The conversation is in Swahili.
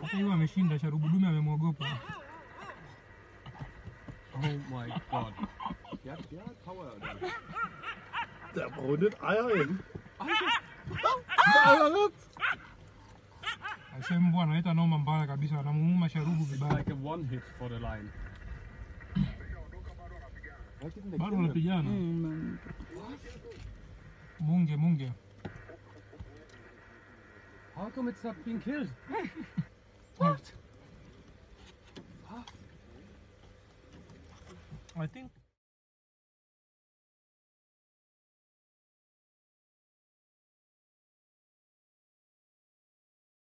Hata hiyo ameshinda, sharubu dume amemwogopa. Oh my god. Ja, ja, Power. Der brunnet Eier hin. Aisee, mbwa analeta noma mbaya kabisa, anamuuma sharubu It's vibaya. like a one hit for the line. Was ist denn der Bado Kinder? wanapigana. Munge munge. How come it's not being killed? I think